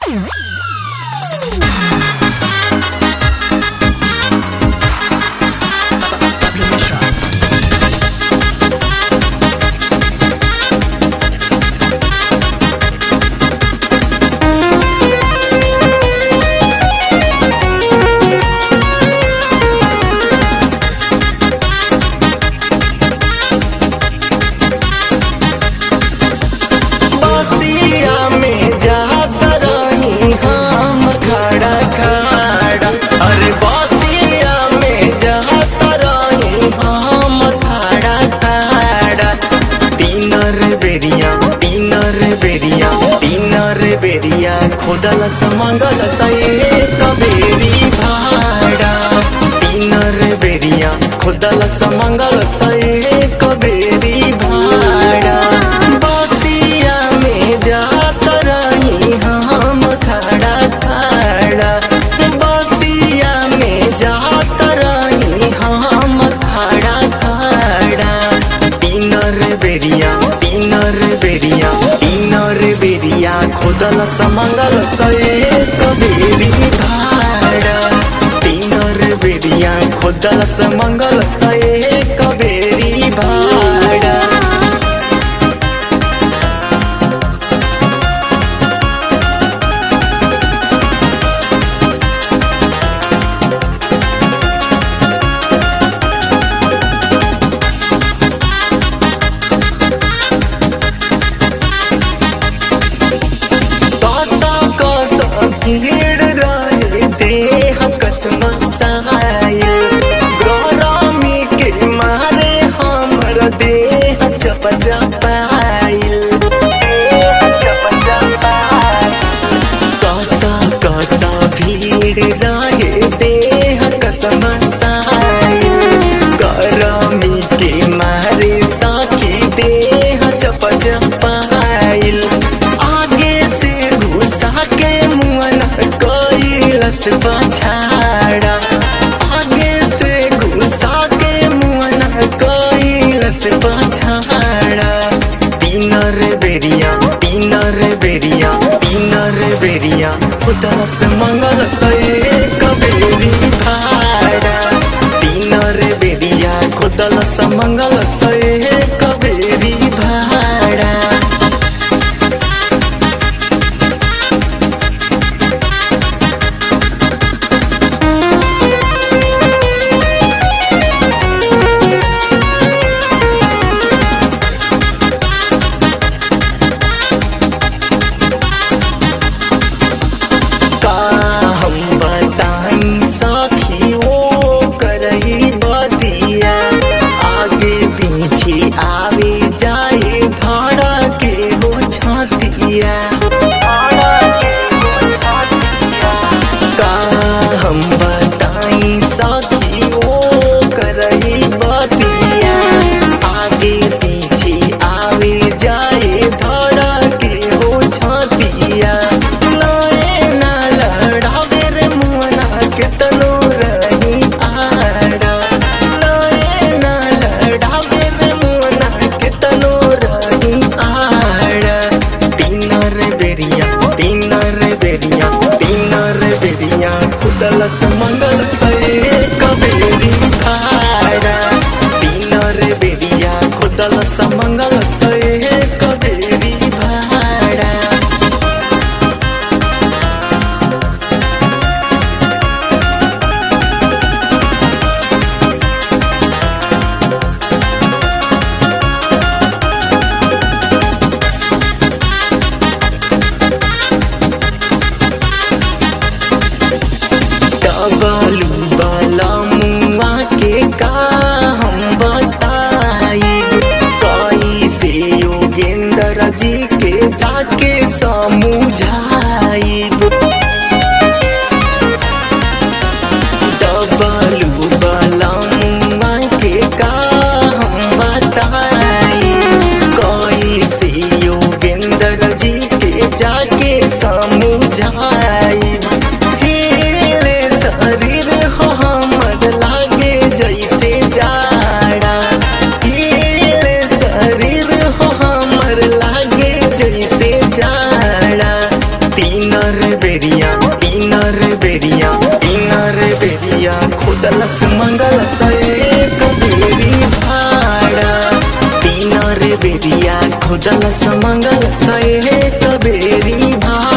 बसिया में जात रही हम खड़ा खड़ा अरे बसिया में जात रही हम खड़ा खड़ा तीनर बेरिया तीनर बेरिया तीनर बेरिया खोदल समंगल सए कबेरी भाड़ा तीनर बेरिया खोदल समंगल सए कबेरी भाड़ा बसिया में जात रही हम खड़ा खड़ा बसिया में जात रही हम खड़ा खड़ा तीनर बेरिया तीनर बेरिया तीनर बेरिया खोदल समंगल सए कबेरी भाड़ा तीनर बेरिया खोदल समंगल सए कबेरी भाड़ा कसा कसा भीड़ रहे देह कसम सहायल गौरामी के मारे हमर देह चप चपाइल देह चप चपाइल कसा कसा भीड़ रहे देह कसम सहायल गौरामी के मारे साखी देह चप चपाइल आगे से घुसा के मुअन कैलस बछाड़ा आगे से घुसा के मुअन कैलस बछाड़ा तीनर बेरिया तीनर बेरिया तीनर बेरिया उदस मंगल से कबेरी भाड़ा तीनर बेरिया खुदल समंगल से कबेरी भाड़ा का हम बताई सखी ओ करही बदिया आगे पीछे आवे जाए धाड़ा के हो छातिया का हम बताई सखी ओ करही बदिया आगे पीछे आवे जाए धाड़ा के हो छातिया लाए ना लड़ावे रे मुअना केतनो रही आड़ा लाए ना लड़ावे रे मुअना केतनो रही आड़ा तीनर बेरिया तीनर बेरिया तीनर बेरिया खुदल समंगल से कबेरी भाड़ा तीनर बेरिया खुदल समंगल से कबेरी भाड़ा डबलू वाला मुआ के का हम बताई कैसे योगेंद्र जी के जाके समझाई डबलू वाला मुआ के का हम बताई कैसे योगेंद्र जी के जाके समझाई हिले शरीर हो हमर लागे जैसे जाड़ा हिले शरीर हो हमर लागे जैसे जाड़ा तीनर बेरिया तीनर बेरिया तीनर बेरिया खुदलस मंगलस एक बेरी भाड़ा तीनर बेरिया खुदलस मंगलस एक बेरी भाड़ा